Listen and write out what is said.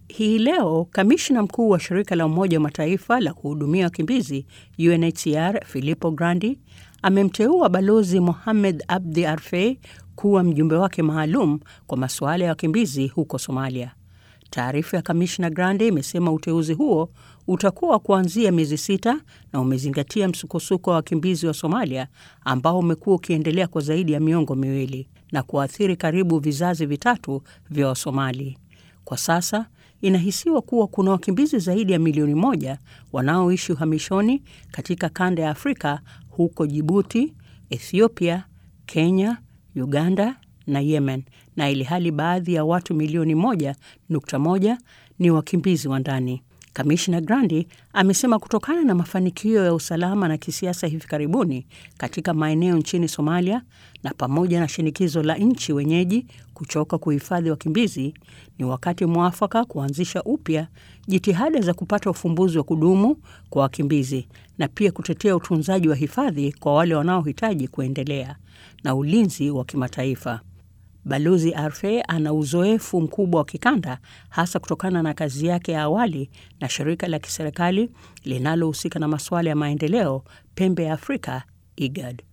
Hii leo kamishna mkuu wa shirika la Umoja wa Mataifa la kuhudumia wakimbizi UNHCR Filippo Grandi amemteua Balozi Mohamed Abdi Arfei kuwa mjumbe wake maalum kwa masuala ya wakimbizi huko Somalia. Taarifa ya kamishna Grandi imesema uteuzi huo utakuwa kuanzia miezi sita na umezingatia msukosuko wa wakimbizi wa Somalia ambao umekuwa ukiendelea kwa zaidi ya miongo miwili na kuathiri karibu vizazi vitatu vya Wasomali. Kwa sasa inahisiwa kuwa kuna wakimbizi zaidi ya milioni moja wanaoishi uhamishoni katika kanda ya Afrika huko Jibuti, Ethiopia, Kenya, Uganda na Yemen, na ili hali baadhi ya watu milioni moja nukta moja ni wakimbizi wa ndani. Kamishna Grandi amesema kutokana na mafanikio ya usalama na kisiasa hivi karibuni katika maeneo nchini Somalia na pamoja na shinikizo la nchi wenyeji kuchoka kuhifadhi wakimbizi, ni wakati mwafaka kuanzisha upya jitihada za kupata ufumbuzi wa kudumu kwa wakimbizi na pia kutetea utunzaji wa hifadhi kwa wale wanaohitaji kuendelea na ulinzi wa kimataifa. Balozi Arfe ana uzoefu mkubwa wa kikanda hasa kutokana na kazi yake ya awali na shirika la kiserikali linalohusika na masuala ya maendeleo pembe ya Afrika, IGAD.